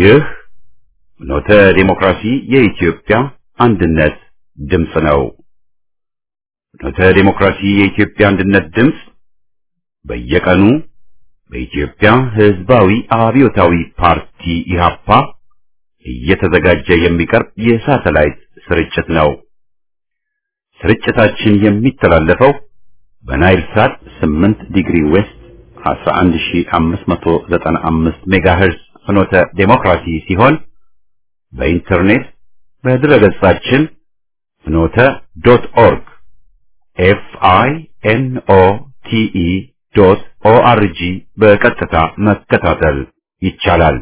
ይህ ኖተ ዴሞክራሲ የኢትዮጵያ አንድነት ድምፅ ነው። ኖተ ዴሞክራሲ የኢትዮጵያ አንድነት ድምፅ በየቀኑ በኢትዮጵያ ሕዝባዊ አብዮታዊ ፓርቲ ኢህአፓ እየተዘጋጀ የሚቀርብ የሳተላይት ስርጭት ነው። ስርጭታችን የሚተላለፈው በናይል ሳት 8 ዲግሪ ዌስት 11595 ሜጋሄርዝ ፍኖተ ዴሞክራሲ ሲሆን በኢንተርኔት በድረገጻችን ፍኖተ ዶት ኦርግ ኤፍ አይ ኤን ኦ ቲ ኢ ዶት ኦ አር ጂ በቀጥታ መከታተል ይቻላል።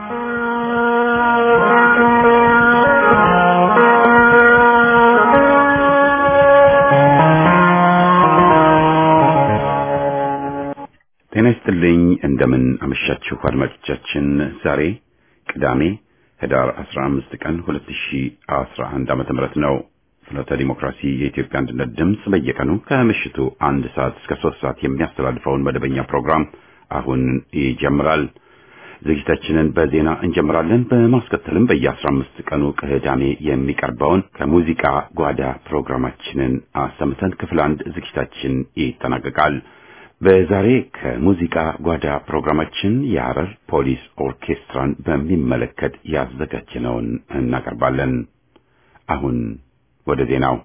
ጤና ይስጥልኝ። እንደምን አመሻችሁ አድማጮቻችን። ዛሬ ቅዳሜ ህዳር 15 ቀን 2011 ዓመተ ምህረት ነው። ፍኖተ ዲሞክራሲ የኢትዮጵያ አንድነት ድምፅ በየቀኑ ከምሽቱ አንድ ሰዓት እስከ ሶስት ሰዓት የሚያስተላልፈውን መደበኛ ፕሮግራም አሁን ይጀምራል። ዝግጅታችንን በዜና እንጀምራለን። በማስከተልም በየአስራ አምስት ቀኑ ቅዳሜ የሚቀርበውን ከሙዚቃ ጓዳ ፕሮግራማችንን አሰምተን ክፍል አንድ ዝግጅታችን ይጠናቀቃል። በዛሬ ከሙዚቃ ጓዳ ፕሮግራማችን የሐረር ፖሊስ ኦርኬስትራን በሚመለከት ያዘጋጀነውን እናቀርባለን። አሁን ወደ ዜናው።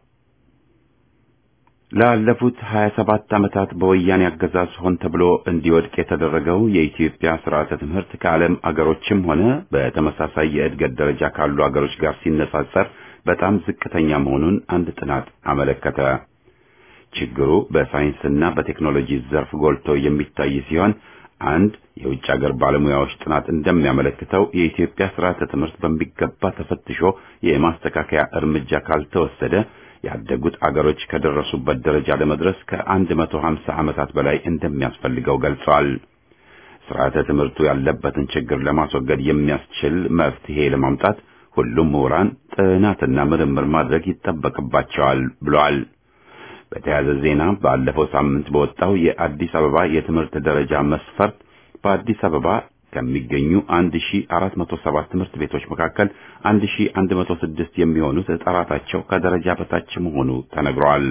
ላለፉት 27 ዓመታት በወያኔ አገዛዝ ሆን ተብሎ እንዲወድቅ የተደረገው የኢትዮጵያ ስርዓተ ትምህርት ከዓለም አገሮችም ሆነ በተመሳሳይ የእድገት ደረጃ ካሉ አገሮች ጋር ሲነጻጸር በጣም ዝቅተኛ መሆኑን አንድ ጥናት አመለከተ። ችግሩ በሳይንስና በቴክኖሎጂ ዘርፍ ጎልቶ የሚታይ ሲሆን አንድ የውጭ ሀገር ባለሙያዎች ጥናት እንደሚያመለክተው የኢትዮጵያ ስርዓተ ትምህርት በሚገባ ተፈትሾ የማስተካከያ እርምጃ ካልተወሰደ ያደጉት አገሮች ከደረሱበት ደረጃ ለመድረስ ከአንድ መቶ ሀምሳ ዓመታት በላይ እንደሚያስፈልገው ገልጸዋል። ስርዓተ ትምህርቱ ያለበትን ችግር ለማስወገድ የሚያስችል መፍትሄ ለማምጣት ሁሉም ምሁራን ጥናትና ምርምር ማድረግ ይጠበቅባቸዋል ብለዋል። በተያያዘ ዜና ባለፈው ሳምንት በወጣው የአዲስ አበባ የትምህርት ደረጃ መስፈርት በአዲስ አበባ ከሚገኙ 1407 ትምህርት ቤቶች መካከል 1106 የሚሆኑት ጥራታቸው ከደረጃ በታች መሆኑ ተነግሯል።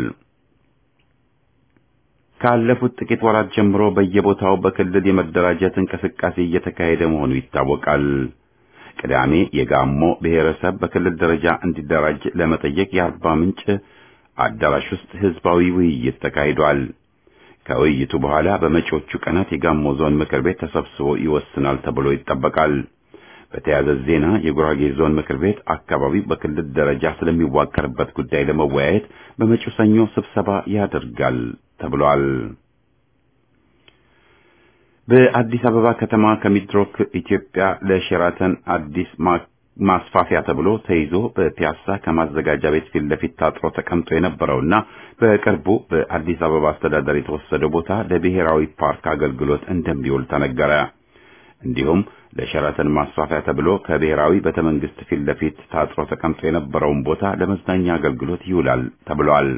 ካለፉት ጥቂት ወራት ጀምሮ በየቦታው በክልል የመደራጀት እንቅስቃሴ እየተካሄደ መሆኑ ይታወቃል። ቅዳሜ የጋሞ ብሔረሰብ በክልል ደረጃ እንዲደራጅ ለመጠየቅ የአርባ ምንጭ አዳራሽ ውስጥ ህዝባዊ ውይይት ተካሂዷል። ከውይይቱ በኋላ በመጪዎቹ ቀናት የጋሞ ዞን ምክር ቤት ተሰብስቦ ይወስናል ተብሎ ይጠበቃል። በተያያዘ ዜና የጉራጌ ዞን ምክር ቤት አካባቢ በክልል ደረጃ ስለሚዋቀርበት ጉዳይ ለመወያየት በመጪው ሰኞ ስብሰባ ያደርጋል ተብሏል። በአዲስ አበባ ከተማ ከሚድሮክ ኢትዮጵያ ለሼራተን አዲስ ማስፋፊያ ተብሎ ተይዞ በፒያሳ ከማዘጋጃ ቤት ፊት ለፊት ታጥሮ ተቀምጦ የነበረውና በቅርቡ በአዲስ አበባ አስተዳደር የተወሰደው ቦታ ለብሔራዊ ፓርክ አገልግሎት እንደሚውል ተነገረ። እንዲሁም ለሸራተን ማስፋፊያ ተብሎ ከብሔራዊ ቤተ መንግስት ፊት ለፊት ታጥሮ ተቀምጦ የነበረውን ቦታ ለመዝናኛ አገልግሎት ይውላል ተብሏል።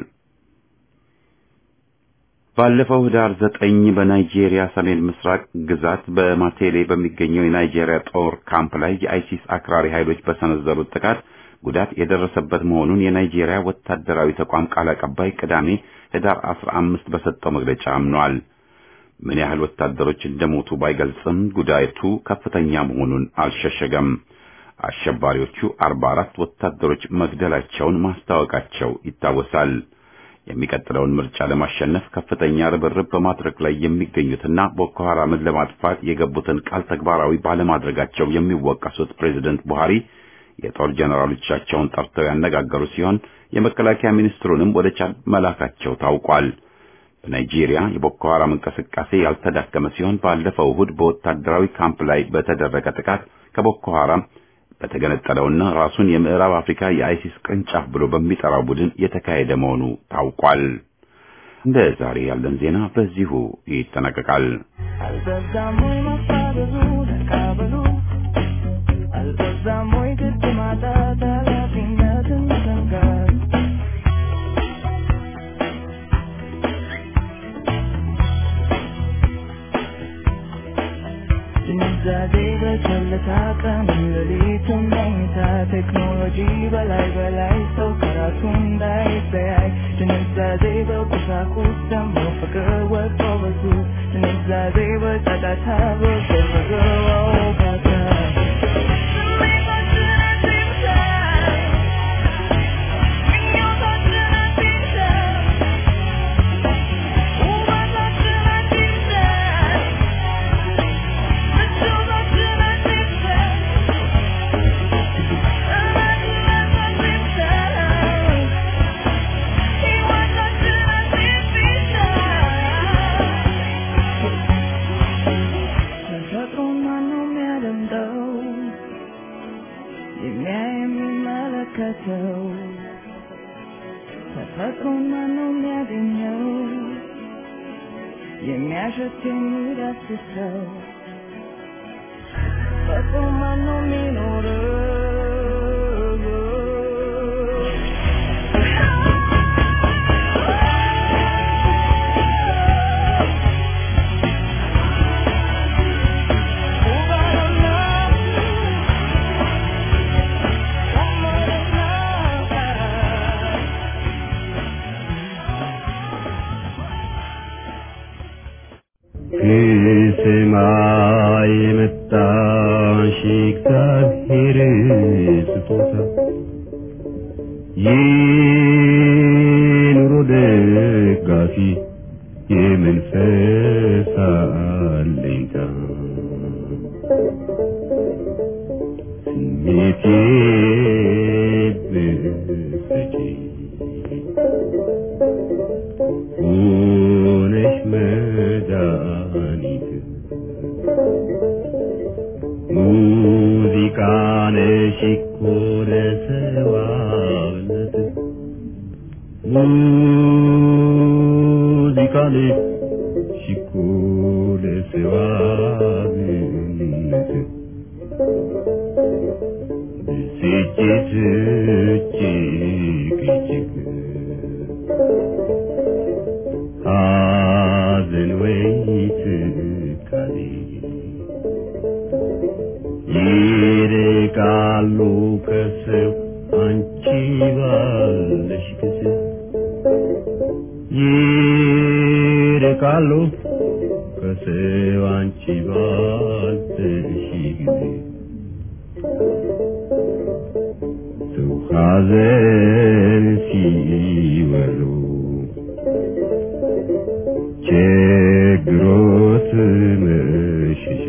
ባለፈው ህዳር ዘጠኝ በናይጄሪያ ሰሜን ምስራቅ ግዛት በማቴሌ በሚገኘው የናይጄሪያ ጦር ካምፕ ላይ የአይሲስ አክራሪ ኃይሎች በሰነዘሩት ጥቃት ጉዳት የደረሰበት መሆኑን የናይጄሪያ ወታደራዊ ተቋም ቃል አቀባይ ቅዳሜ ህዳር አስራ አምስት በሰጠው መግለጫ አምኗል። ምን ያህል ወታደሮች እንደሞቱ ባይገልጽም ጉዳቱ ከፍተኛ መሆኑን አልሸሸገም። አሸባሪዎቹ አርባ አራት ወታደሮች መግደላቸውን ማስታወቃቸው ይታወሳል። የሚቀጥለውን ምርጫ ለማሸነፍ ከፍተኛ ርብርብ በማድረግ ላይ የሚገኙትና ቦኮ ሐራምን ለማጥፋት የገቡትን ቃል ተግባራዊ ባለማድረጋቸው የሚወቀሱት ፕሬዝደንት ቡሃሪ የጦር ጀነራሎቻቸውን ጠርተው ያነጋገሩ ሲሆን የመከላከያ ሚኒስትሩንም ወደ ቻድ መላካቸው ታውቋል። በናይጄሪያ የቦኮ ሐራም እንቅስቃሴ ያልተዳከመ ሲሆን ባለፈው እሁድ በወታደራዊ ካምፕ ላይ በተደረገ ጥቃት ከቦኮ ሐራም በተገነጠለውና ራሱን የምዕራብ አፍሪካ የአይሲስ ቅርንጫፍ ብሎ በሚጠራው ቡድን የተካሄደ መሆኑ ታውቋል። እንደ ዛሬ ያለን ዜና በዚሁ ይጠናቀቃል። አልበዛም ወይ መፋረዱ ተቃበሉ አልበዛም ወይ ግድ ማጣት ኃላፊነትን መሰንጋት ድንዛዜ በቸልታ ቀን ሌሊቱን መኝታ ቴክኖሎጂ በላይ በላይ ሰው ከራሱ እንዳይለያይ ድንዛዜ በቁሳቁስ ደግሞ ፍቅር ወጥቶ በሱ ድንዛዜ በጫጫታ በገረገረው ባታ ተፈጥሮን ማነው የሚያደምጠው የሚያይ የሚመለከተው ተፈጥሮን ማነው የሚያገኘው የሚያሸት የሚዳስሰው ተፈጥሮ ማነው የሚኖረው ከሰማይ የመጣሽ እግዚአብሔር ስጦታ የኑሮ ደጋፊ የመንፈስ አለኝታ ስሜቴ ብትሰጪ ሆነሽ መድኃኒት ሙዚቃ ነሽ እኮ ለሰዋነት ሙዚቃ ነሽ እኮ ለሰዋነት ብስጭት እጅግ እጅግ ሐዘን ወይ ትካዜ ይርቃሉ ከሰው አንቺ ባለሽ ጊዜ ይርቃሉ ከሰው አንቺ ባለሽ ጊዜ ሰው ሐዘን ሲወሉ ችግሮት መሸሻ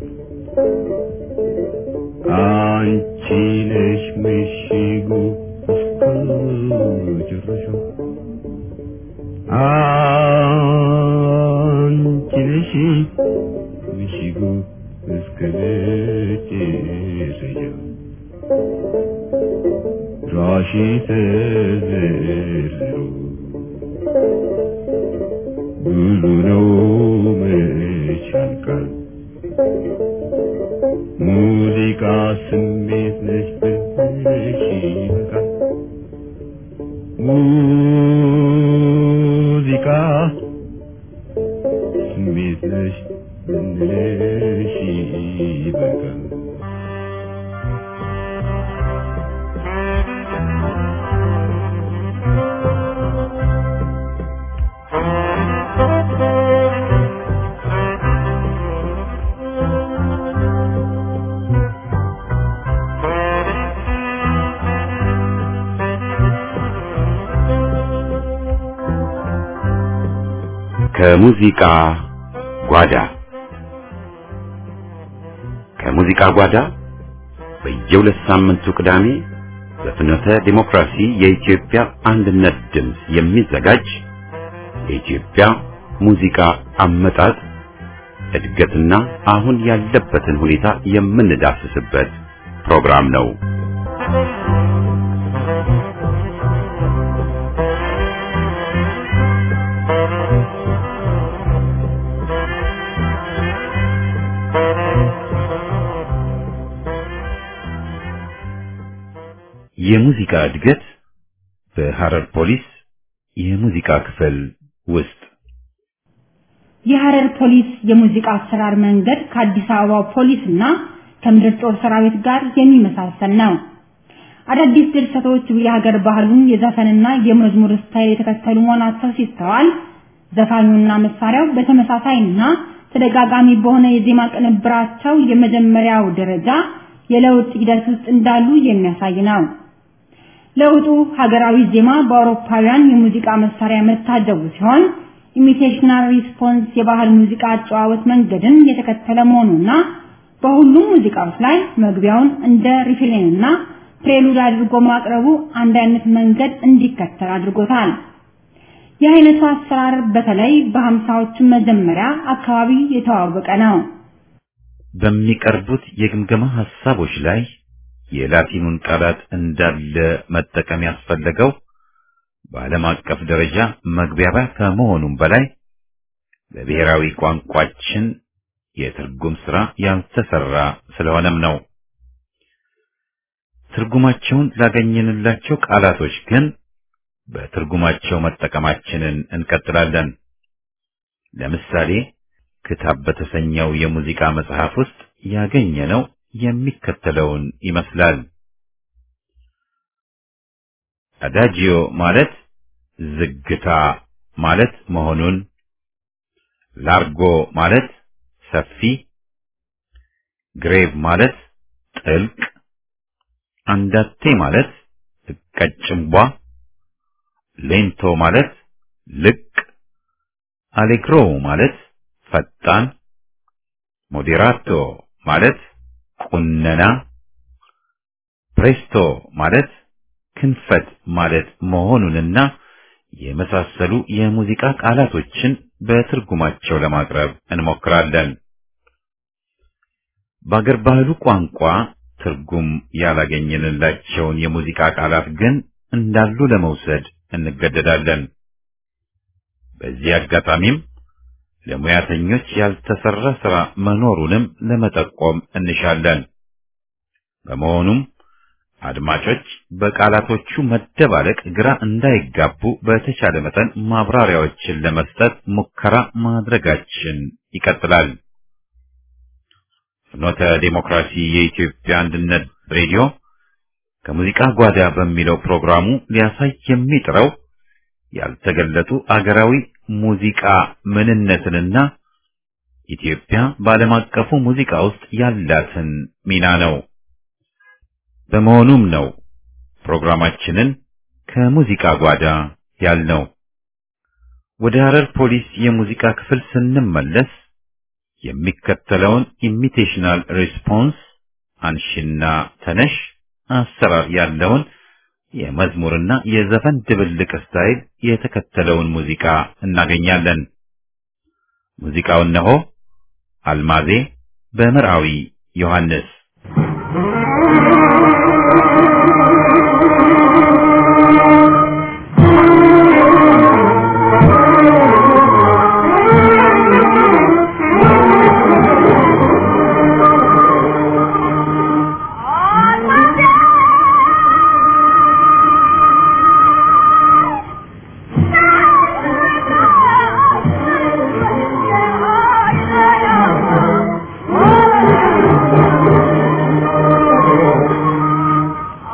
አንቺ ነሽ ምሽጉ እስከ ጭረሻው አንቺ ነሽ ምሽጉ እስከ መጨረሻው ራሺ ተዘርዝሮ ብዙ ነው መች ያልቃል ሙዚቃ ስሜት ነች ብልሽ ይበቃል ሙዚቃ ስሜት ነች ብልሽ ይበቃል ከሙዚቃ ጓዳ ከሙዚቃ ጓዳ በየሁለት ሳምንቱ ቅዳሜ በፍኖተ ዲሞክራሲ የኢትዮጵያ አንድነት ድምፅ የሚዘጋጅ የኢትዮጵያ ሙዚቃ አመጣጥ እድገትና አሁን ያለበትን ሁኔታ የምንዳስስበት ፕሮግራም ነው። የሙዚቃ እድገት በሐረር ፖሊስ የሙዚቃ ክፍል ውስጥ የሐረር ፖሊስ የሙዚቃ አሰራር መንገድ ከአዲስ አበባ ፖሊስና ከምድር ጦር ሰራዊት ጋር የሚመሳሰል ነው። አዳዲስ ድርሰቶች የሀገር ባህሉን የዘፈንና የመዝሙር ስታይል የተከተሉ መሆናቸው ሲስተዋል፣ ዘፋኙና መሳሪያው በተመሳሳይና ተደጋጋሚ በሆነ የዜማ ቅንብራቸው የመጀመሪያው ደረጃ የለውጥ ሂደት ውስጥ እንዳሉ የሚያሳይ ነው። ለውጡ ሀገራዊ ዜማ በአውሮፓውያን የሙዚቃ መሳሪያ መታጀቡ ሲሆን ኢሚቴሽናል ሪስፖንስ የባህል ሙዚቃ አጨዋወት መንገድን የተከተለ መሆኑና በሁሉም ሙዚቃዎች ላይ መግቢያውን እንደ ሪፍሬንና ፕሬሉድ አድርጎ ማቅረቡ አንድ አይነት መንገድ እንዲከተል አድርጎታል። የአይነቱ አሰራር በተለይ በሀምሳዎቹ መጀመሪያ አካባቢ የተዋወቀ ነው። በሚቀርቡት የግምገማ ሐሳቦች ላይ የላቲኑን ቃላት እንዳለ መጠቀም ያስፈለገው በዓለም አቀፍ ደረጃ መግቢያባ ከመሆኑም በላይ በብሔራዊ ቋንቋችን የትርጉም ሥራ ያልተሰራ ስለሆነም ነው። ትርጉማቸውን ላገኘንላቸው ቃላቶች ግን በትርጉማቸው መጠቀማችንን እንቀጥላለን። ለምሳሌ ክታብ በተሰኘው የሙዚቃ መጽሐፍ ውስጥ ያገኘነው የሚከተለውን ይመስላል። አዳጂዮ ማለት ዝግታ ማለት መሆኑን፣ ላርጎ ማለት ሰፊ፣ ግሬቭ ማለት ጥልቅ፣ አንዳቴ ማለት ቀጭንቧ፣ ሌንቶ ማለት ልቅ፣ አሌግሮ ማለት ፈጣን፣ ሞዴራቶ ማለት ቁነና፣ ፕሬስቶ ማለት ክንፈት ማለት መሆኑንና የመሳሰሉ የሙዚቃ ቃላቶችን በትርጉማቸው ለማቅረብ እንሞክራለን። በአገር ባህሉ ቋንቋ ትርጉም ያላገኘንላቸውን የሙዚቃ ቃላት ግን እንዳሉ ለመውሰድ እንገደዳለን። በዚህ አጋጣሚም ለሙያተኞች ያልተሰራ ሥራ መኖሩንም ለመጠቆም እንሻለን። በመሆኑም አድማጮች በቃላቶቹ መደባለቅ ግራ እንዳይጋቡ በተቻለ መጠን ማብራሪያዎችን ለመስጠት ሙከራ ማድረጋችን ይቀጥላል። ፍኖተ ዴሞክራሲ የኢትዮጵያ አንድነት ሬዲዮ ከሙዚቃ ጓዳ በሚለው ፕሮግራሙ ሊያሳይ የሚጥረው ያልተገለጡ አገራዊ ሙዚቃ ምንነትንና ኢትዮጵያ በዓለም አቀፉ ሙዚቃ ውስጥ ያላትን ሚና ነው። በመሆኑም ነው ፕሮግራማችንን ከሙዚቃ ጓዳ ያልነው። ወደ ሐረር ፖሊስ የሙዚቃ ክፍል ስንመለስ የሚከተለውን ኢሚቴሽናል ሪስፖንስ አንሺና ተነሽ አሰራር ያለውን የመዝሙርና የዘፈን ድብልቅ ስታይል የተከተለውን ሙዚቃ እናገኛለን። ሙዚቃው እነሆ አልማዜ በመርአዊ ዮሐንስ Oh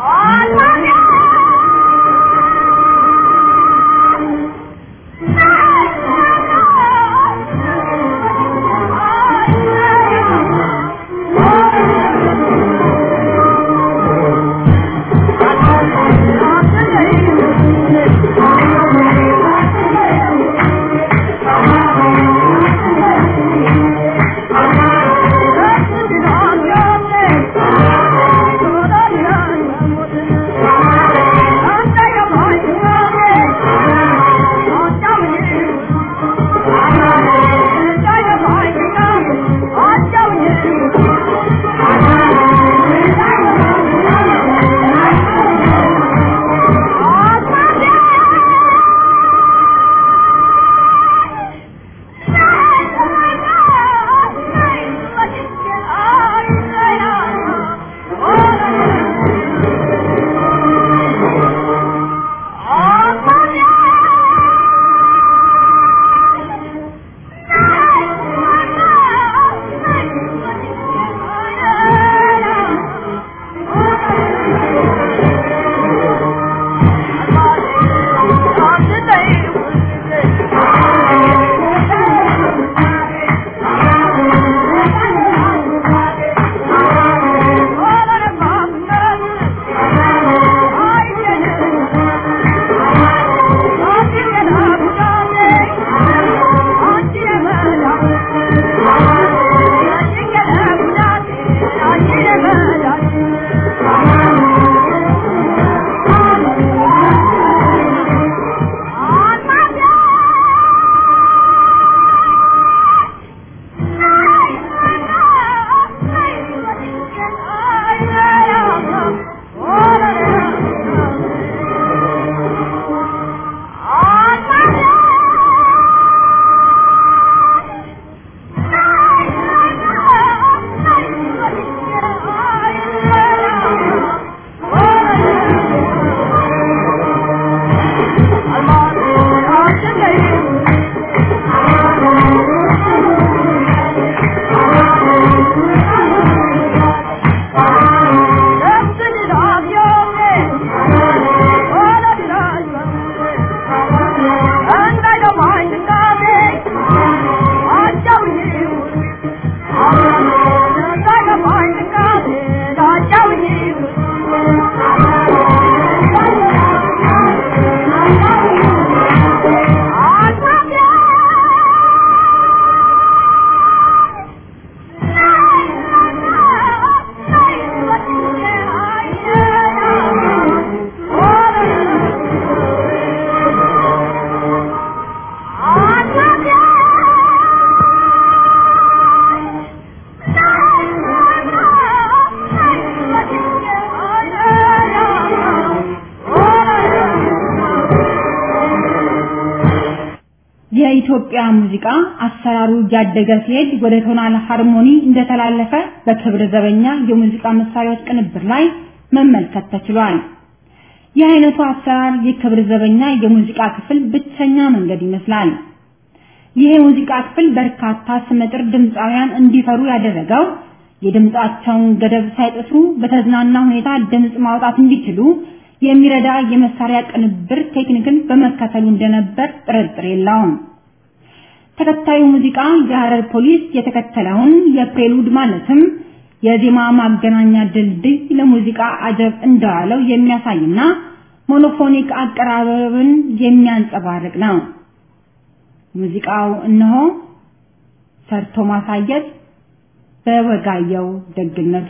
የኢትዮጵያ ሙዚቃ አሰራሩ እያደገ ሲሄድ ወደ ቶናል ሃርሞኒ እንደተላለፈ በክብረ ዘበኛ የሙዚቃ መሳሪያዎች ቅንብር ላይ መመልከት ተችሏል። ይህ አይነቱ አሰራር የክብረ ዘበኛ የሙዚቃ ክፍል ብቸኛ መንገድ ይመስላል። ይህ የሙዚቃ ክፍል በርካታ ስመጥር ድምፃውያን እንዲፈሩ ያደረገው የድምጻቸውን ገደብ ሳይጥሱ በተዝናና ሁኔታ ድምጽ ማውጣት እንዲችሉ የሚረዳ የመሳሪያ ቅንብር ቴክኒክን በመከተሉ እንደነበር ጥርጥር የለውም። ተከታዩ ሙዚቃ የሐረር ፖሊስ የተከተለውን የፕሬሉድ ማለትም የዜማ ማገናኛ ድልድይ ለሙዚቃ አጀብ እንደዋለው የሚያሳይና ሞኖፎኒክ አቀራረብን የሚያንጸባርቅ ነው። ሙዚቃው እነሆ ሰርቶ ማሳየት በወጋየው ደግነቱ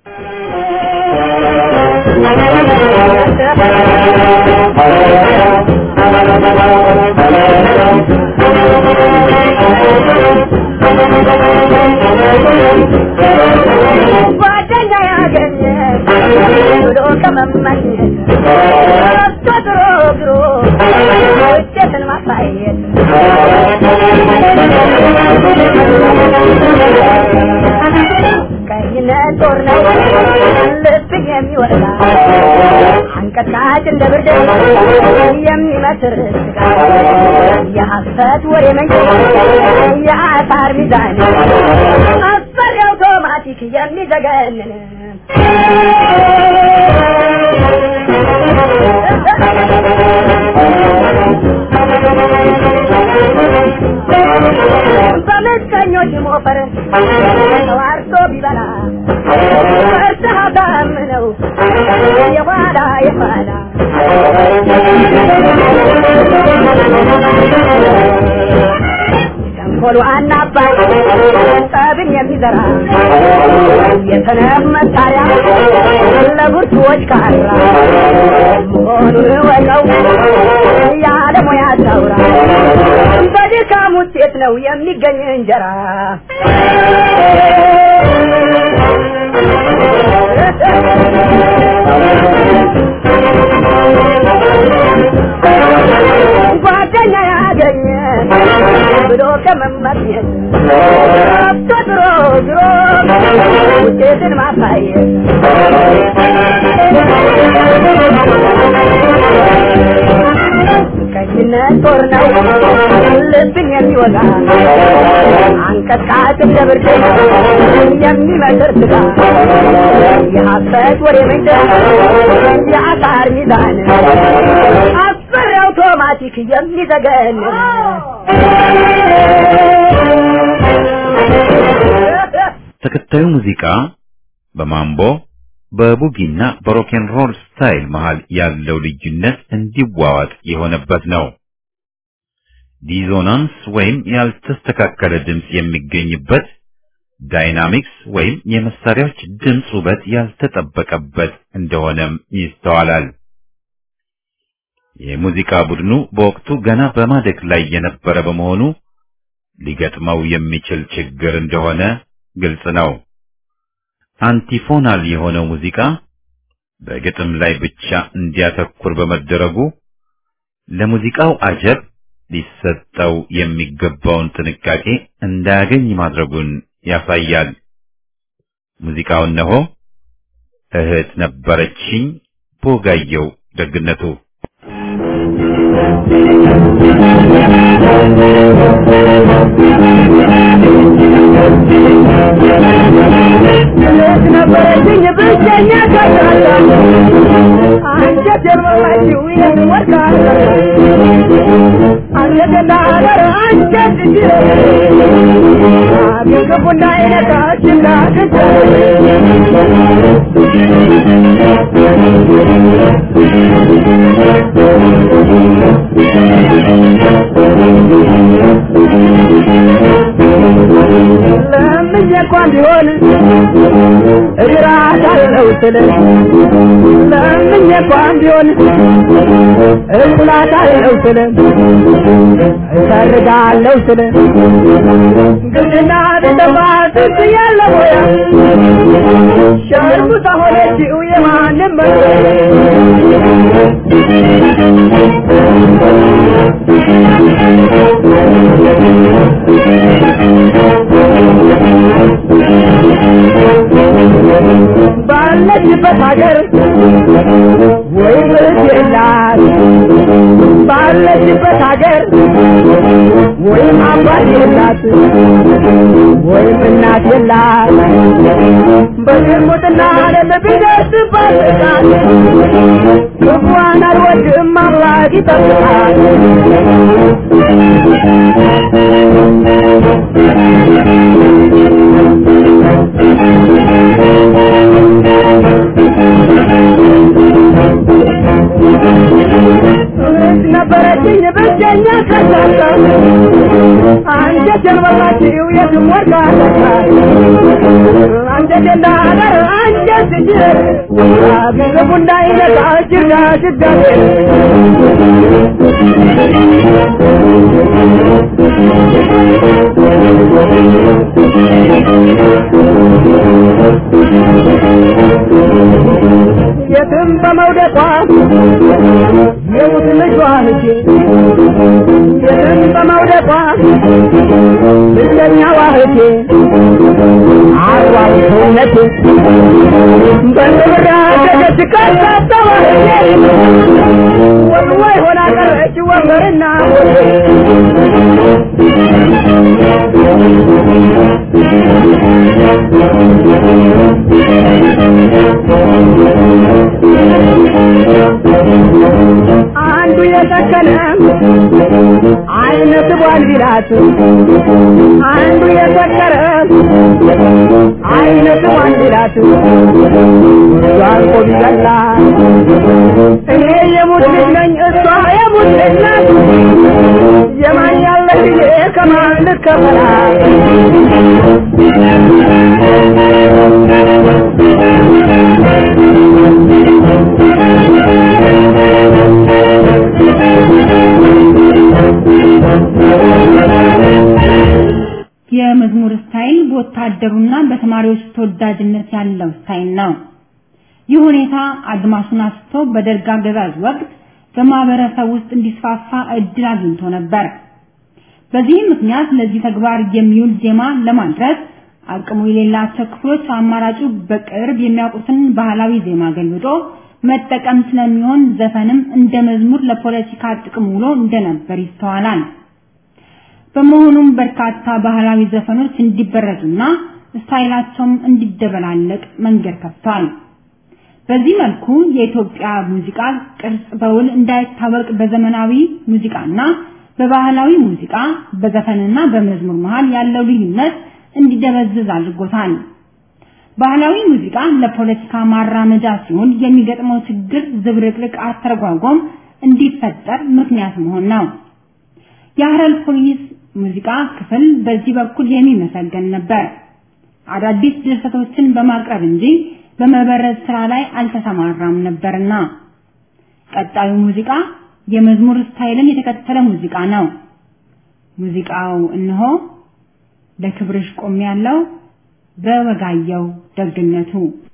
ጓደኛ ያገኘ ብሎ ከመመኘት ተድሮ ግሮ ውጤትን ማሳየት ቀይነት ጦር ነው ልብን የሚወጣ አንቀጥቃጭ እንደ ብርድ የሚመስር ስጋ የሐሰት ወሬ መንጭ የአሳር ሚዛን አስፈሪ አውቶማቲክ የሚዘገንን በምቀኞች ሞፈር ተዋርሶ ቢበላ እርዳታም ነው የኋላ የኋላ ተንኮሉ አናባይ ጠብን የሚዘራ የሰነፍ መሳሪያ ለብርቱዎች ካራ መሆኑን ወቀው ያለ ሙያ ታውራ በድካም ውጤት ነው የሚገኝ እንጀራ ጓደኛ ያገኘ ብሎ ከመመኘት ተድሮ ግሮ ውጤትን ማሳየት ቀኝነት ጦር ነው ልብን የሚወጋ አንቀጥቃጭ እንደ ብርድ የሚመስር ስጋ የሐሰት ወሬ መንደር የአሳር ሚዛን አስፈሪ አውቶማቲክ የሚዘገን ተከታዩ ሙዚቃ በማምቦ በቡጊና በሮኬን ሮል ስታይል መሃል ያለው ልዩነት እንዲዋዋጥ የሆነበት ነው። ዲዞናንስ ወይም ያልተስተካከለ ድምፅ የሚገኝበት፣ ዳይናሚክስ ወይም የመሳሪያዎች ድምፅ ውበት ያልተጠበቀበት እንደሆነም ይስተዋላል። የሙዚቃ ቡድኑ በወቅቱ ገና በማደግ ላይ የነበረ በመሆኑ ሊገጥመው የሚችል ችግር እንደሆነ ግልጽ ነው። አንቲፎናል የሆነው ሙዚቃ በግጥም ላይ ብቻ እንዲያተኩር በመደረጉ ለሙዚቃው አጀብ ሊሰጠው የሚገባውን ጥንቃቄ እንዳያገኝ ማድረጉን ያሳያል። ሙዚቃው እነሆ እህት ነበረችኝ ቦጋየው ደግነቱ ነበረችኝ ብቸኛ ካታላ አንጀት የመማችው የምወርቃለ አንጀት እንዳገር አንጀት እንዲረ አግንክቡና አይነካችና ክተ ለምኜ እንኳን ቢሆን እራታለሁ ስል ለምኜ እንኳን ቢሆን እላታለሁ ስል እሰርጋለሁ ስል ግድና ደባ ትዝ ያለ ሞያ ሸርሙጣ ሆነችው የማንም መ ባለችበት ሀገር ወይ ምርት የላት ባለችበት ሀገር ወይም አባት የላት ወይም እናት የላት በዝሙትና ዓለም ቢደርስባት ጥቃት ክፉዋን አልወድም አምላክ ይጠብቃል ነበረችኝ ብቸኛ ከሳሳ አንጀቴን በላችው የትም ወርቃ አንጀቴ እንዳደር አንጀት ጅር ግቡ እንዳይነቃ ጅጋ ጅጋቴ የትም በመውደቋ የሙት ልጇ ልጄ የትም በመውደቋ ብቸኛዋ እህቴ አርዋው ሰውነቴ በንብራ ደገች ካሳተዋ እህቴ ወልዋይ ሆና ቀረች ወንበርና ሆቴ አንዱ የሰከነ አይነት ቧል ቢላት አንዱ የሰከረ አይነት ቧል ቢላት ዛርቆ ቢገላ እኔ የሙት ልጅ ነኝ እሷ የሙት ልጅ ናት የማን ያለ ጊዜ ከማን ልከፈላት የመዝሙር ስታይል በወታደሩና በተማሪዎች ተወዳጅነት ያለው ስታይል ነው። ይህ ሁኔታ አድማሱን አስቶ በደርግ አገዛዝ ወቅት በማህበረሰብ ውስጥ እንዲስፋፋ እድል አግኝቶ ነበር። በዚህም ምክንያት ለዚህ ተግባር የሚውል ዜማ ለማድረስ አቅሙ የሌላቸው ክፍሎች አማራጩ በቅርብ የሚያውቁትን ባህላዊ ዜማ ገልብጦ መጠቀም ስለሚሆን ዘፈንም እንደ መዝሙር ለፖለቲካ ጥቅም ውሎ እንደነበር ይስተዋላል። በመሆኑም በርካታ ባህላዊ ዘፈኖች እንዲበረዙና ስታይላቸውም እንዲደበላለቅ መንገድ ከፍቷል። በዚህ መልኩ የኢትዮጵያ ሙዚቃ ቅርጽ በውል እንዳይታወቅ በዘመናዊ ሙዚቃና በባህላዊ ሙዚቃ በዘፈንና በመዝሙር መሃል ያለው ልዩነት እንዲደበዝዝ አድርጎታል። ባህላዊ ሙዚቃ ለፖለቲካ ማራመጃ ሲሆን የሚገጥመው ችግር ዝብርቅርቅ አተረጓጎም እንዲፈጠር ምክንያት መሆን ነው። የሀረር ፖሊስ ሙዚቃ ክፍል በዚህ በኩል የሚመሰገን ነበር። አዳዲስ ድርሰቶችን በማቅረብ እንጂ በመበረዝ ስራ ላይ አልተሰማራም ነበርና። ቀጣዩ ሙዚቃ የመዝሙር ስታይልን የተከተለ ሙዚቃ ነው። ሙዚቃው እነሆ ለክብርሽ ቆም ያለው በወጋየው ደግነቱ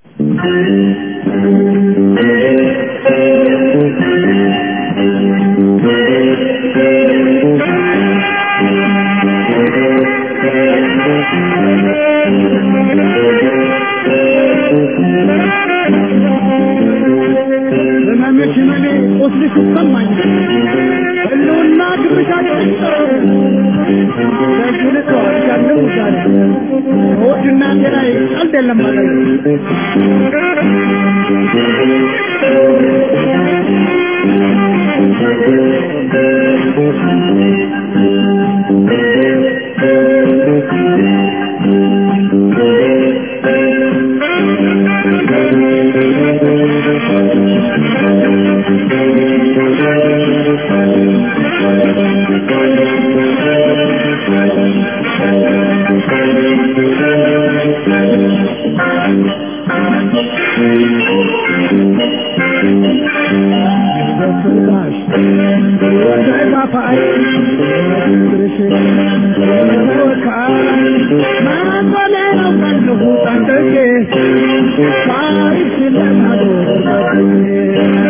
ህመምሽ ህመሜ ቁስልሽ ይሰማኛል ህልውና ክብርሻችን ለዚህ ልተዋል ያለው ዛሬ ከወድና ጤናዬ ቀልድ የለም ማለት ፍቅራሽ ተጋፋይ ፍቅርሽ ተወካይ ማንበሌ ነው ቀልሁ ጠንቅቄ ታሪክ ስለማዶ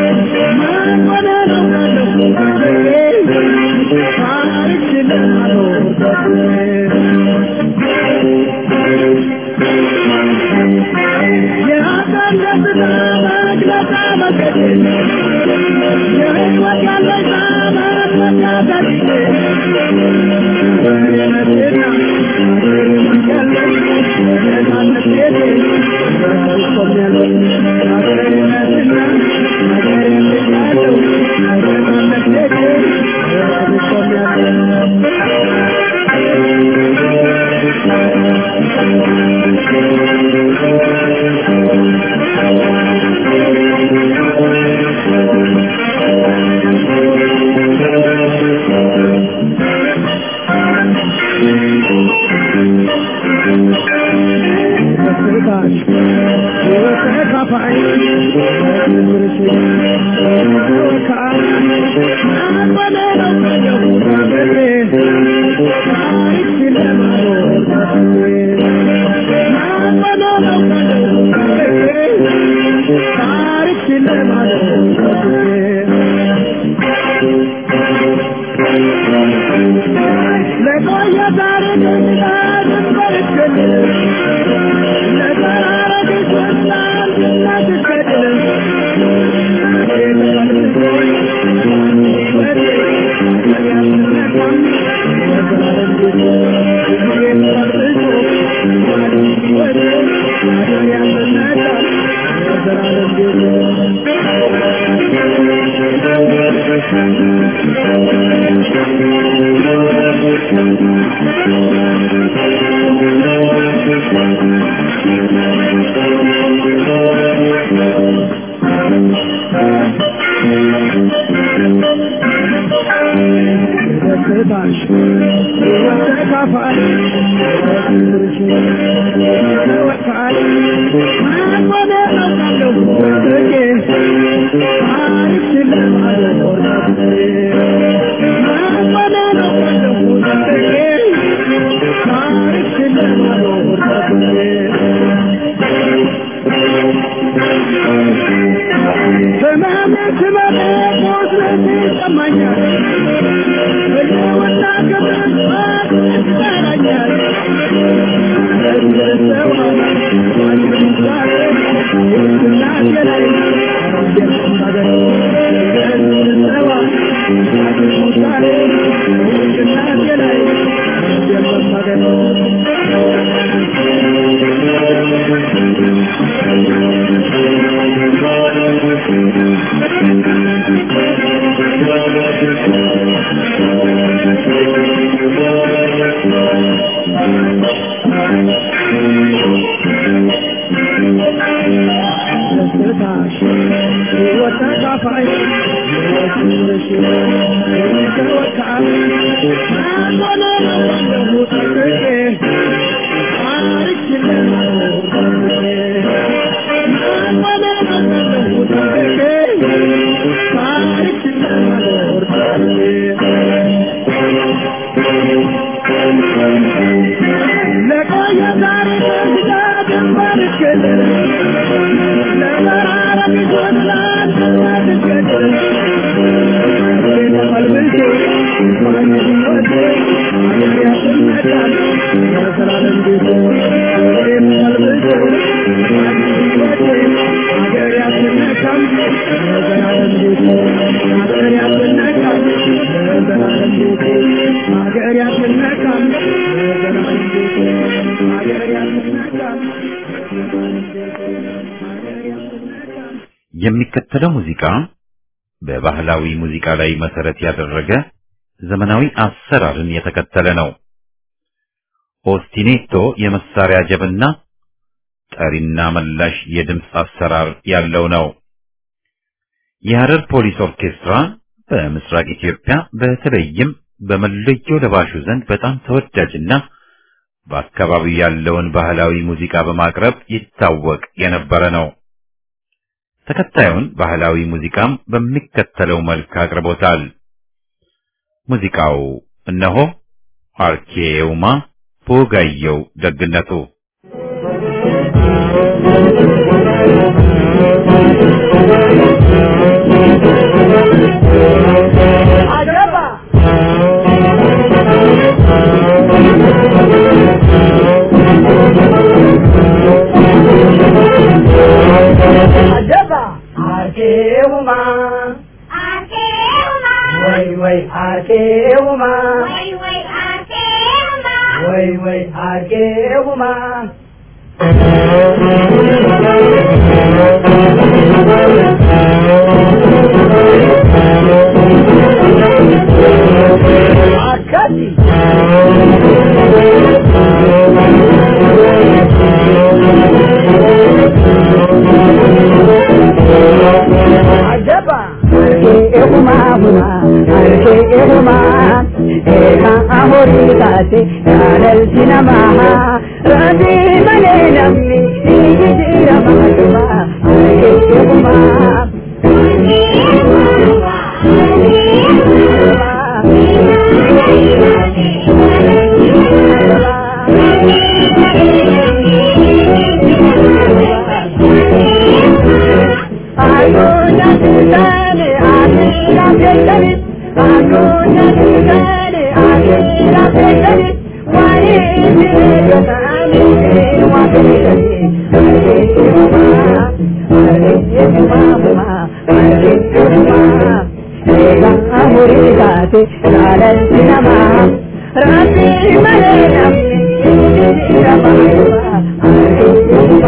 ማንበሌ ነው ቀልሁ ጠንቅቄ ታሪክ ስለማዶ የሚከተለው ሙዚቃ በባህላዊ ሙዚቃ ላይ መሰረት ያደረገ ዘመናዊ አሰራርን የተከተለ ነው። ኦስቲኔቶ የመሳሪያ ጀብና ጠሪና መላሽ የድምፅ አሰራር ያለው ነው። የሐረር ፖሊስ ኦርኬስትራ በምስራቅ ኢትዮጵያ በተለይም በመለዮ ለባሹ ዘንድ በጣም ተወዳጅና በአካባቢው ያለውን ባህላዊ ሙዚቃ በማቅረብ ይታወቅ የነበረ ነው። ተከታዩን ባህላዊ ሙዚቃም በሚከተለው መልክ አቅርቦታል። ሙዚቃው እነሆ አርኬውማ ፖጋየው ደግነቱ አገባ አርጌውማ ወይ ወይ አርጌውማ አካቲ አጀባ አርጌውማ ሁማ አርጌውማ ኤካ አሆሪ ታቴ ያለልቲ ነማሃ ረቢ መሌ ነምኒ ይጅረማዱማ አርጌውማ አዱኛ ትታኔ አዲራ ቤተኒ አዱኛ ትታኔ አዲራ ቤተኒ ዋኔ ጅሬገታኒ ዋቤተኒ አርጌውማ አርጌውማ ሁማ አርጌውማ ኤጋ አሁሪ ታቴ ያለልቲ ነማሃ ረቢ መሌ ነምኒ ይጅረማዱማ አርጌውማ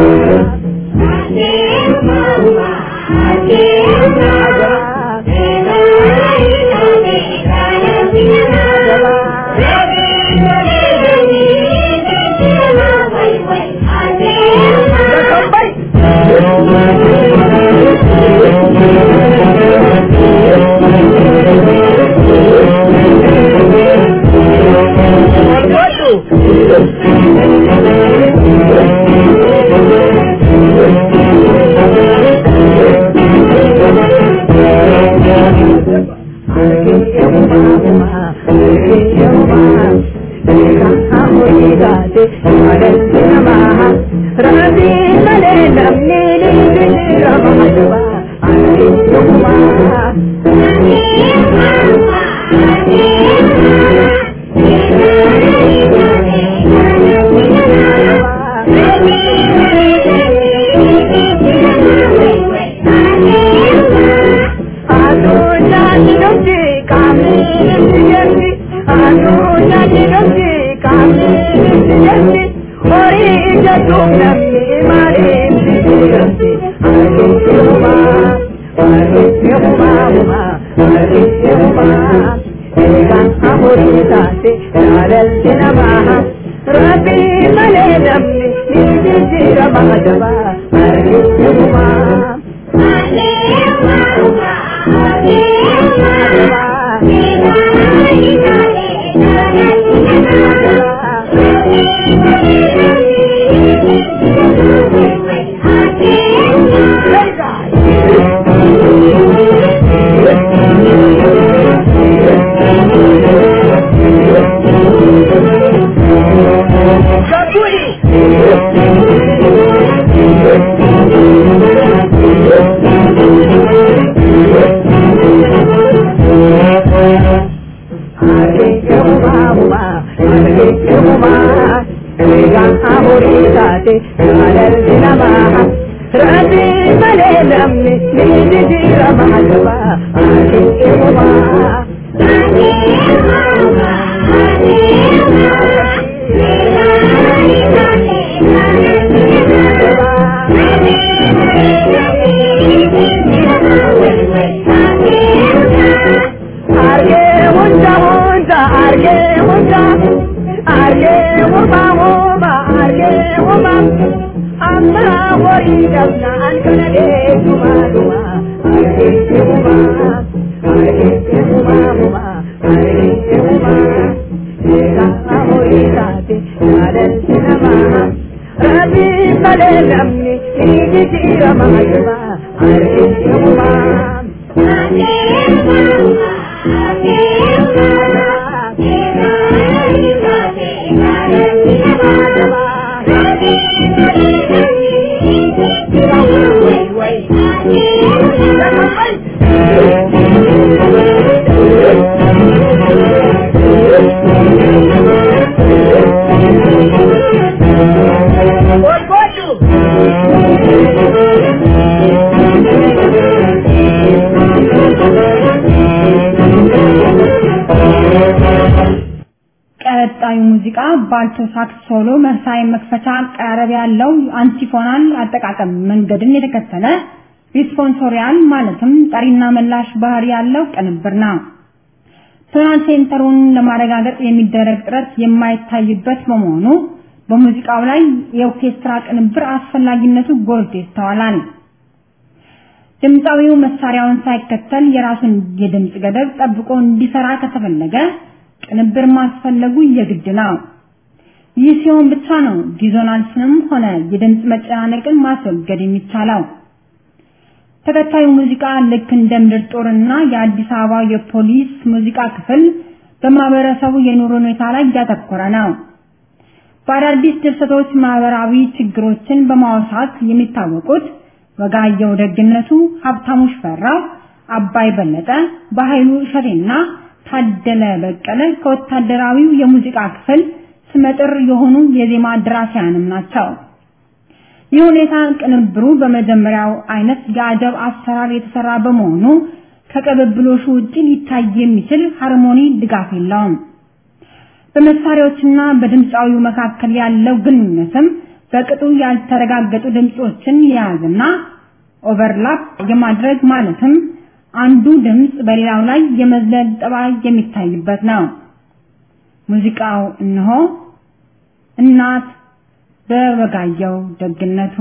Rabbi male namni ni jira mahadaba arguma Rabbi male namni ni jira mahadaba arguma Arge hunda hunda arge hunda arge huma huma arge huma amma wari dabna an kana de duma duma arge huma arge huma huma arge huma ega amori sate nadal sinama rabi male namni iji jira mahayuma arge huma Thank you. ሙዚቃ ባልቶ ሳክስ ሶሎ መሳይ መክፈቻ አቀራረብ ያለው አንቲፎናል አጠቃቀም መንገድን የተከተለ ሪስፖንሶሪያል ማለትም ጠሪና መላሽ ባህሪ ያለው ቅንብር ነው። ቶናል ሴንተሩን ለማረጋገጥ የሚደረግ ጥረት የማይታይበት በመሆኑ በሙዚቃው ላይ የኦርኬስትራ ቅንብር አስፈላጊነቱ ጎልቶ ይስተዋላል። ድምፃዊው መሳሪያውን ሳይከተል የራሱን የድምፅ ገደብ ጠብቆ እንዲሰራ ከተፈለገ ቅንብር ማስፈለጉ የግድ ነው። ይህ ሲሆን ብቻ ነው ዲዞናንስንም ሆነ የድምፅ መጨናነቅን ማስወገድ የሚቻለው። ተከታዩ ሙዚቃ ልክ እንደ ምድር ጦርና የአዲስ አበባ የፖሊስ ሙዚቃ ክፍል በማህበረሰቡ የኑሮ ሁኔታ ላይ እያተኮረ ነው። በአዳዲስ ድርሰቶች ማህበራዊ ችግሮችን በማውሳት የሚታወቁት ወጋየሁ ደግነቱ፣ ሀብታሙ ሽፈራው፣ አባይ በለጠ፣ በኃይሉ እሸቴና ታደለ በቀለ ከወታደራዊው የሙዚቃ ክፍል ስመጥር የሆኑ የዜማ ደራሲያንም ናቸው። ይህ ሁኔታ ቅንብሩ በመጀመሪያው አይነት የአጀብ አሰራር የተሰራ በመሆኑ ከቅብብሎሹ ውጭ ሊታይ የሚችል ሃርሞኒ ድጋፍ የለውም። በመሳሪያዎችና በድምፃዊው መካከል ያለው ግንኙነትም በቅጡ ያልተረጋገጡ ድምጾችን የያዘና ኦቨርላፕ የማድረግ ማለትም አንዱ ድምጽ በሌላው ላይ የመዝለል ጠባይ የሚታይበት ነው። ሙዚቃው እነሆ እናት በወጋየሁ ደግነቱ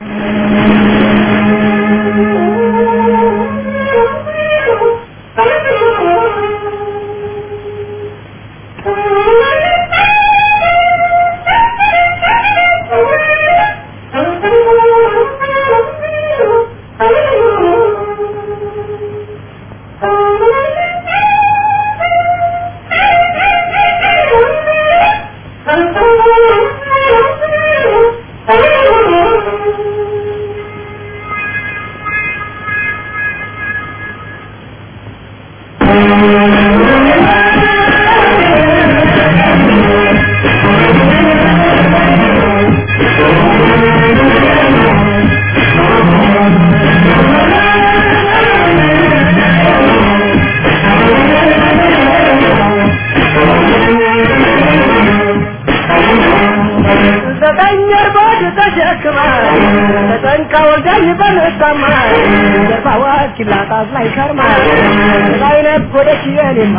ኪላጣት ላይ ከርማ ላይ ነጎደች የኔማ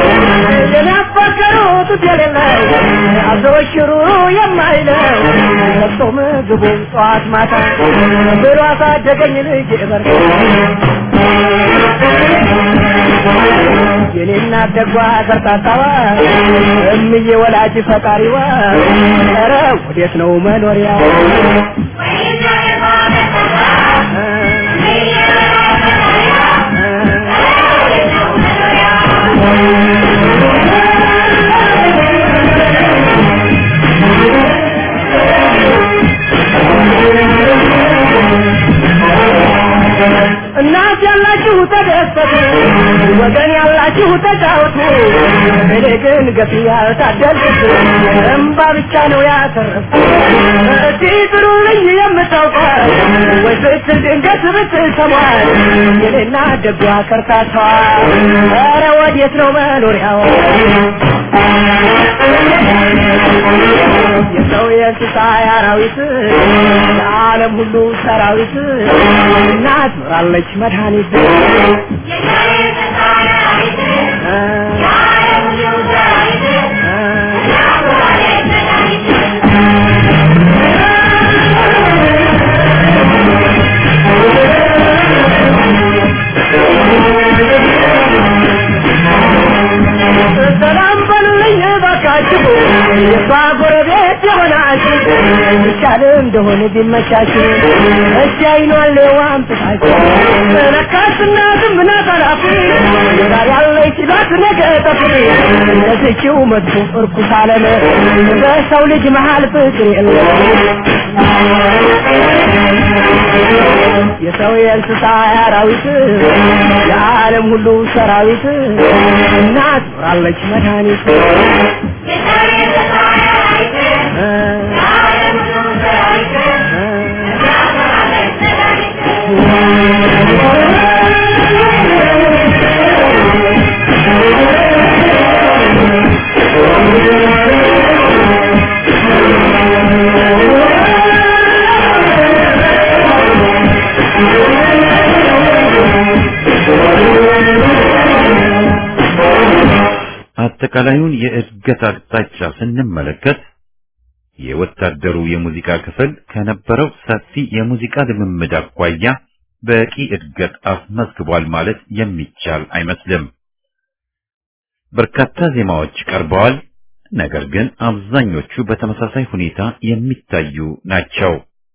የናፈቀሩት የሌለው አዘወሽሩ የማይለው ለብሶ ምግቡን ጠዋት ማታ ብሎ አሳደገኝ ልጅ በር የኔና ደጓ ከርታታዋ እምዬ ወላጅ ፈጣሪዋ ኧረ ወዴት ነው መኖሪያው እናት ያላችሁ ተደሰቱ፣ ወገን ያላችሁ ተጫወቱ። እኔ ግን ገፊ ያልታደልኩት እምባ ብቻ ነው ያተረፍኩት። እስቲ ጥሩልኝ የምታውቋት ወይ ስትል ድንገት ብትሰሟት የኔና ደጓ ከርታቷ ኧረ ወዴት ነው መኖሪያው? የሰው የእንስሳ የአራዊት የዓለም ሁሉ ሰራዊት እናት ኖራለች መድኃኒት ሰላም በሉልኝ እባካችሁ የሷ ጎረቤት የሆናችሁ ይቻል እንደሆነ ቢመቻችሁ እሺ አይኗን ሌዋም ጥፋችሁ ለካስ እናትም ናት ኃላፊ ዛሬ ያለች ላት ነገ ጠፊ እንደዚችው መጥፎ እርኩስ ዓለም በሰው ልጅ መሃል ፍቅር የለም የሰው የእንስሳ አራዊት የዓለም ሁሉ ሰራዊት እናት ኖራለች መድኃኒት አጠቃላዩን የእድገት አቅጣጫ ስንመለከት የወታደሩ የሙዚቃ ክፍል ከነበረው ሰፊ የሙዚቃ ልምምድ አኳያ በቂ እድገት አስመዝግቧል ማለት የሚቻል አይመስልም። በርካታ ዜማዎች ቀርበዋል። ነገር ግን አብዛኞቹ በተመሳሳይ ሁኔታ የሚታዩ ናቸው።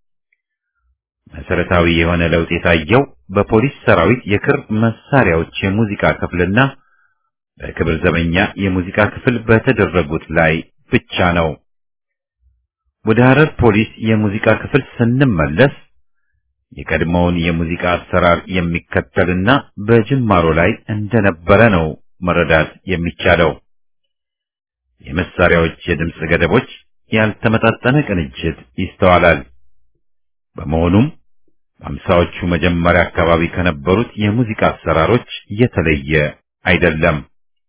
መሰረታዊ የሆነ ለውጥ የታየው በፖሊስ ሰራዊት የክር መሳሪያዎች የሙዚቃ ክፍልና በክብር ዘበኛ የሙዚቃ ክፍል በተደረጉት ላይ ብቻ ነው። ወደ ሐረር ፖሊስ የሙዚቃ ክፍል ስንመለስ የቀድሞውን የሙዚቃ አሰራር የሚከተልና በጅማሮ ላይ እንደነበረ ነው መረዳት የሚቻለው። የመሳሪያዎች የድምፅ ገደቦች፣ ያልተመጣጠነ ቅንጅት ይስተዋላል። በመሆኑም በአምሳዎቹ መጀመሪያ አካባቢ ከነበሩት የሙዚቃ አሰራሮች የተለየ አይደለም።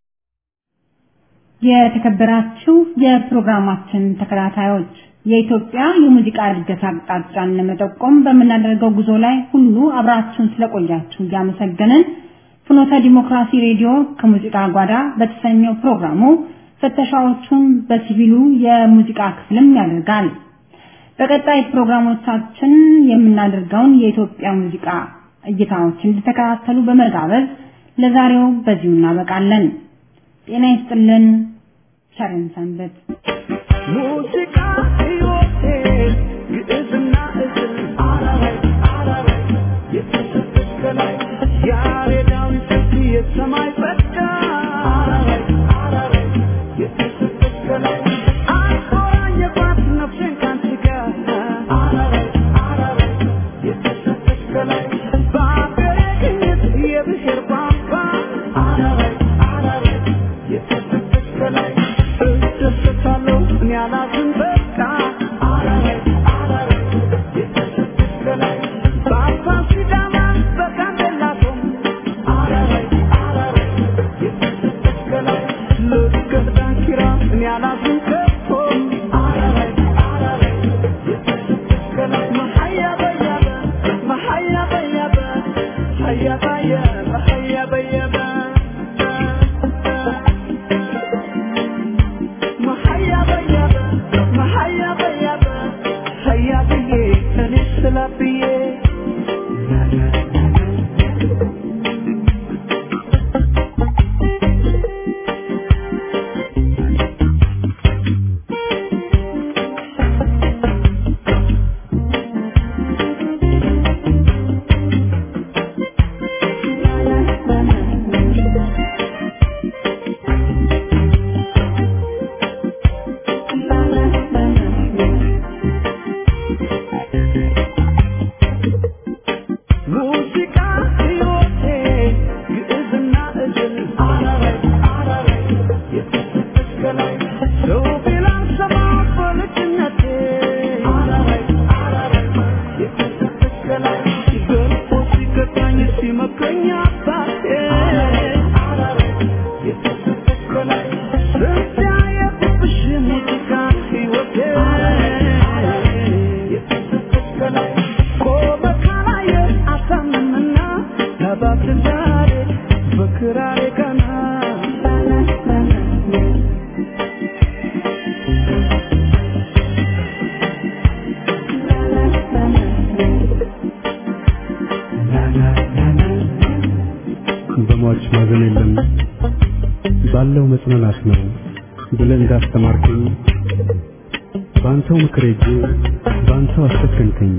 የተከበራችሁ የፕሮግራማችን ተከታታዮች የኢትዮጵያ የሙዚቃ እድገት አቅጣጫን ለመጠቆም በምናደርገው ጉዞ ላይ ሁሉ አብራችሁን ስለቆያችሁ እያመሰገንን ፍኖተ ዲሞክራሲ ሬዲዮ ከሙዚቃ ጓዳ በተሰኘው ፕሮግራሙ ፍተሻዎቹን በሲቪሉ የሙዚቃ ክፍልም ያደርጋል። በቀጣይ ፕሮግራሞቻችን የምናደርገውን የኢትዮጵያ ሙዚቃ እይታዎች እንድተከታተሉ በመጋበዝ ለዛሬው በዚሁ እናበቃለን። ጤና ይስጥልን። ቸርን ሰንበት። ሙዚቃ ሕይወቴ ግዕዝና እዝል አራራይ አራራይ የተሰጠች ከላይ ያሬዳዊ ስልት የሰማይ ጸጋ አራራይ አራራይ የተሰጠች ከላይ አቆራኘባት ነፍሴን ካንቺ ጋር አራራይ አራራይ የተሰጠች ከላይ በአገሬ ቅኝት የብሔር ቋንቋ አራራይ አራራይ የተሰጠች ከላይ እደሰታለሁ እኔ አላዝን በቃ አራራይ አራራይ የተሰጠች ከላይ በአባ ሲዳማ በጋምቤላ ቶም አራራይ አራራይ የተሰጠች ከላይ ልገት ዳንኪራ እኔ አላዝን ከቶ አራራይ አራራይ የተሰጠች ከላይ መሀያ በያበ መሀያ በያበ ሀያ ባየ መሀያ በያበ መሀያ በያበ መሀያ በያበ ሀያ ብዬ እኔ ስላ ብዬ ሙዚቃ ሕይወቴ ግዕዝና እዝል አራራይ አራራይ የተሰጠች ከላይ ሰው ቢላን ሰማ በልጅነቴ አራራይ አራራይ የተሰጠች ከላይ ገልጦ ሲገባኝ ሲመክረኝ አባቴ አራራይ የተሰጠች ከላይ ስንት ያየሁብሽ ሙዚቃ ሕይወቴ የተሰጠች ከላይ ቆመ ካላየ አታምንምና ለባት ዛሬ በክራሬ ቀና በሟች ማዘን የለም ባለው መጽናናት ነው ብለህ እንዳስተማርከኝ በአንተው ምክር ሄጄ በአንተው አሰከንከኝ።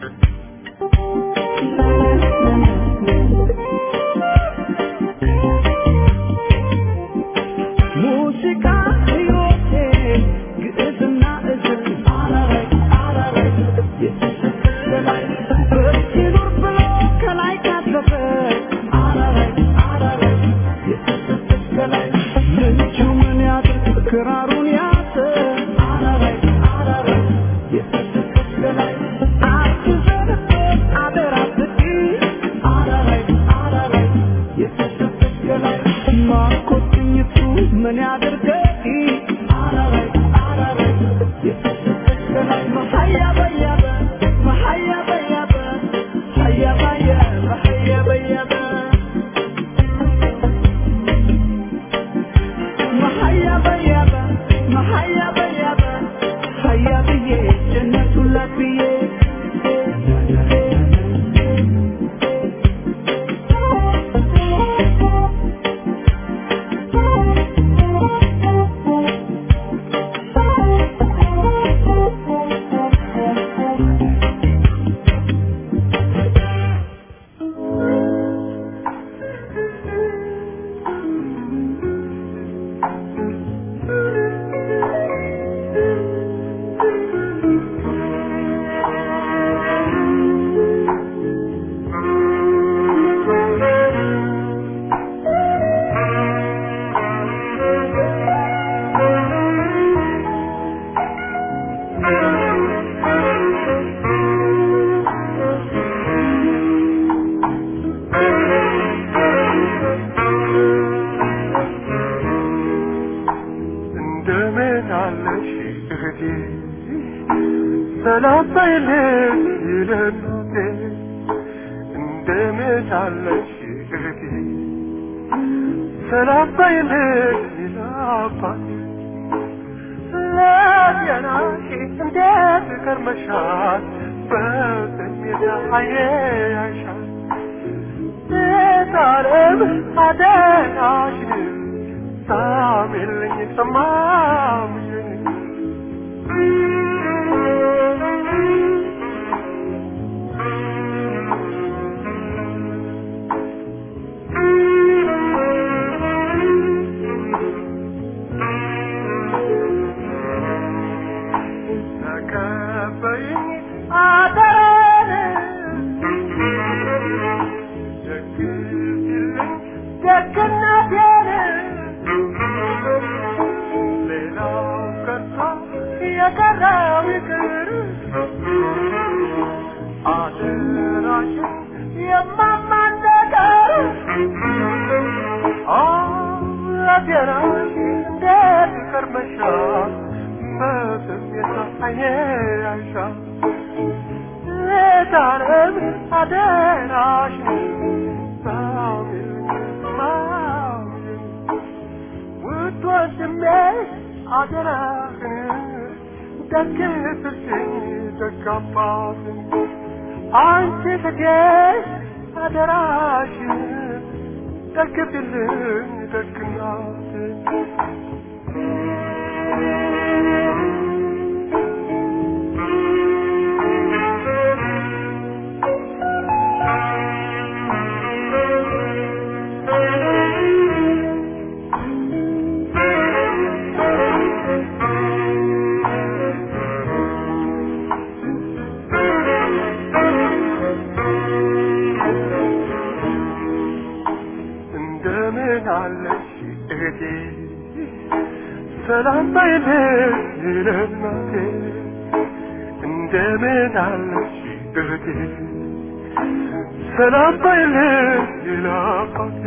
ሙዚቃ ሕይወቴ ግዕዝና እዝል አራራይ አራራይ የተሰጠች ከላይ በሲኖር ብሎ ከላይ ካለፈ አራራይ አራራይ የተሰጠች ከላይ ምንቹ ምን ያድርግ ክራሩን ያዘ አራራይ አራራይ የተሰጠች ከላይ አትዘንበት አደራ ብቂ አራራይ አራራይ የተሰጠች ከላይ ማኮትኝቱ ምን ያድርገኝ አራራይ አራራይ የተሰጠች ከላይ መሀያ በያበ መሀያ በያበ ሀያ ባየ መሀያ በያበ መሀያ ሰላምታይልኝ ይለናቴ እንደምን አለሽ እህቴ ሰላምታይልኝ ይላባቴ ለጤናሽ እንዴት ከርመሻል በስሜት አየ ያይሻል ጣለም አደራሽን ሳሚልኝ ሰማምኝ ተቀበይኝ አደራን ደግፊልኝ ደግነቴን ሌላው ቀርቶ የቀረው ይቅር አደራሽን የማማን ነገር ለጤናሽ እንዴት ከርመሻል በስሜት አይኔ ያይሻል ጣለም አደራሽን ሳሚልኝ ማሚልኝ ውድ ወንድሜ አደራህን ደግፍልኝ ደግ አባትን አንቺ እህቴ አደራሽን ደግፍልኝ ደግ እናትን እንደምን አለሽ እህቴ ሰላም ባይልሽ ለእናቴ እንደምን አለሽ እህቴ ሰላም ባይልሽ ለአባቴ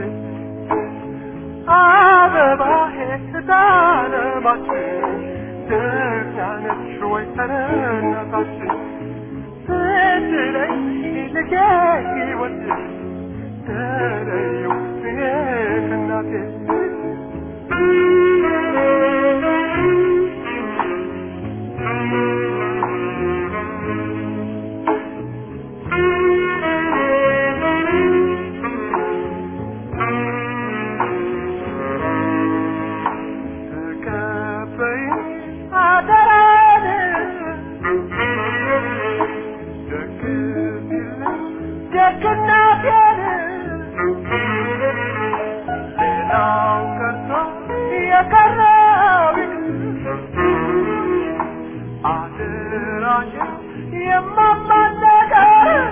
አበባዬ ስታለማችን ደህናነሽ ወይ ተረናታችን ስትለኝ ልጄ ሕይወት ተለየው እኔ ከእናቴ ተቀበይኝ አደራን ደግፊልኝ ደግነቴን ሌላው ቀርቶ የቀረው አደራሽን የማማን ነገር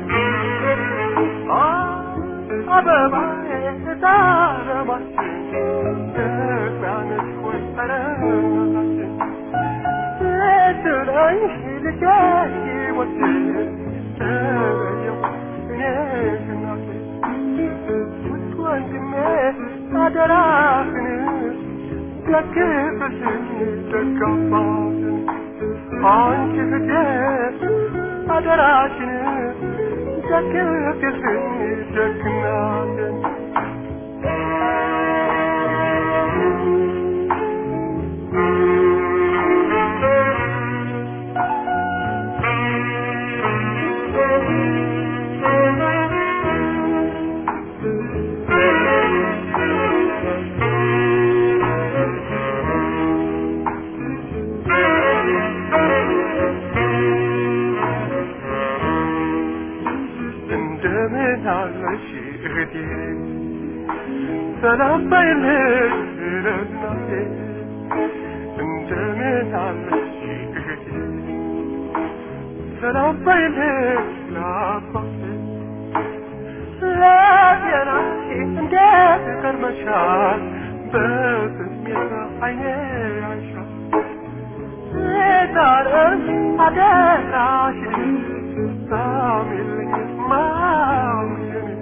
አበባዬ ታለማችን ደጋነሽ ወይ ጠረናችን ስትለኝ ልጄ ሕይወት ተለየው እኔ እናቴ ውድ ወንድሜ አደራህን ደግፍልኝ ደግ አባትን አንቺ እህቴ አደራሽን ደግፍልኝ ደግ እናትን እንደምን አለሽ እህቴ ሰላም ባይልሽ ለእናቴ እንደምን አለሽ እህቴ ሰላም ባይልሽ ለአባቴ ለጤናሽ እንዴት ከርመሻል በስሜት አይኔ ያይሻል ጣለም አደራሽን ሳሚልኝ ማምሽን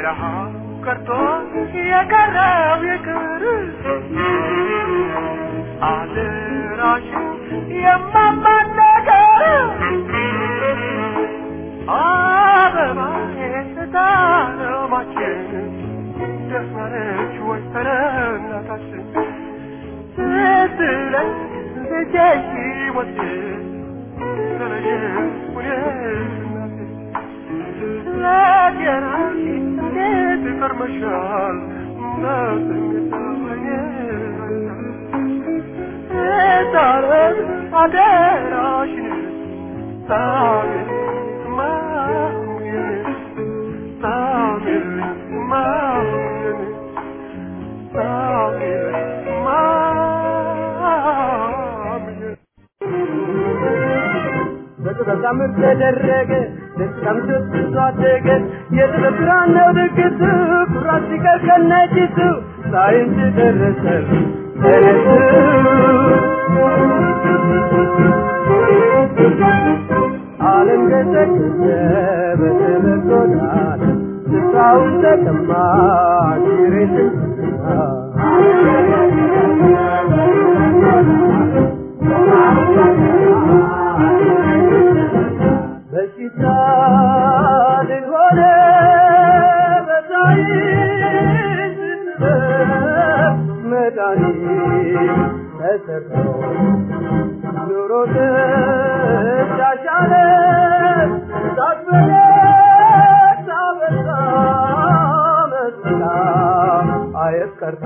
ረሃብ ቀርቶ የቀረው ይቅር አደራሽን የማማን ነገር አበባዬ ስታለማችን ደስማለች ወይ ተረናታችን ስትለኝ ልጄ ሕይወቴ ተለየሽ ሁኔ ለጤናሽ እንዴት ከርመሻል በስሜታወኝ ታረግ አደራሽን ታሚል ማሙየን ታሚል ማሙየን ታሚል ማሙየን በጥበብ ምርት ተደረገ ደስታም ተስፋ አደገ የጥበብ ስራ ነው ድግሱ ኩራት ሲቀር ከነጭሱ ሳይንስ ደረሰ ተነሱ ዓለም ገዘገዘ በጥበብ ጎዳና ስፍራውን ተቀማ ሬትን በሽታ ልሆነ በሳይንስ ጥበብ መድኃኒት ተሰርቶ ኑሮ ተሻሻለ ሳትበለጥ ሳበዛ መስላ አየት ቀርቶ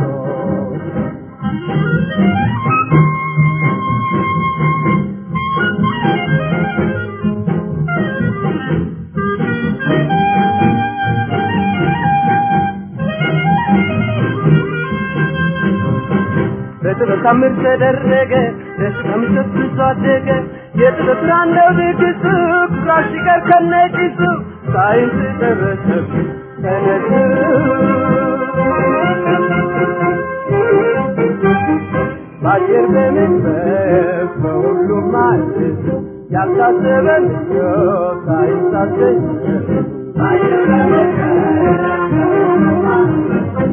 በጥበብ ታምር ተደረገ ደስታም ሰብስቦ አደገ የጥበብ ስራ ነው ድግሱ ኩራት ሲቀር ከነጭሱ ሳይንስ ደረሰ ተነሱ በአየር በመንፈስ በሁሉም ማለት ያልታሰበ ምኞት ሳይንስ አስገኘ በአየር በመንፈስ በሁሉም ማለት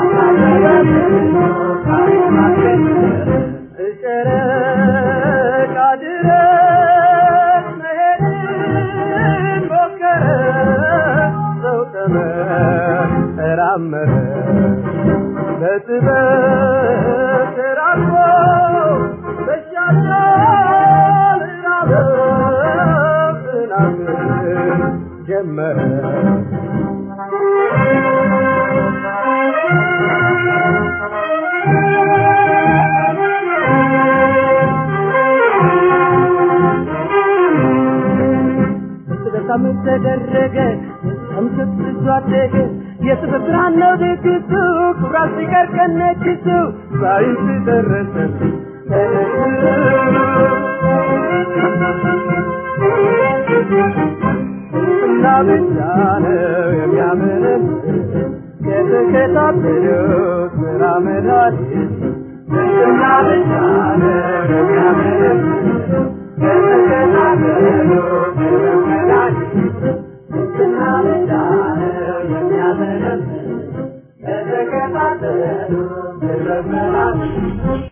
ጨረቃ ድረስ መሄድን ሞከረ ሰው ተመራመረ በጥበብ ተራርቆ በሻሻል ራበብ ጥናትን ጀመረ በጣም ተደረገ ከምሰት ብዙ አደገ የጥበብ ብርሃን ነው ድግሱ ኩራት ሲቀር ከነጭሱ ሳይንስ ደረሰ እና ብቻ ነው የሚያምርን የተከታተለው ስራ መድኃኒት እና ብቻ ነው የሚያምርን የተከታተለው ስራ መድኃኒት እና ብቻ ነው የሚያምርን የተከታተለው ስራ መድኃኒት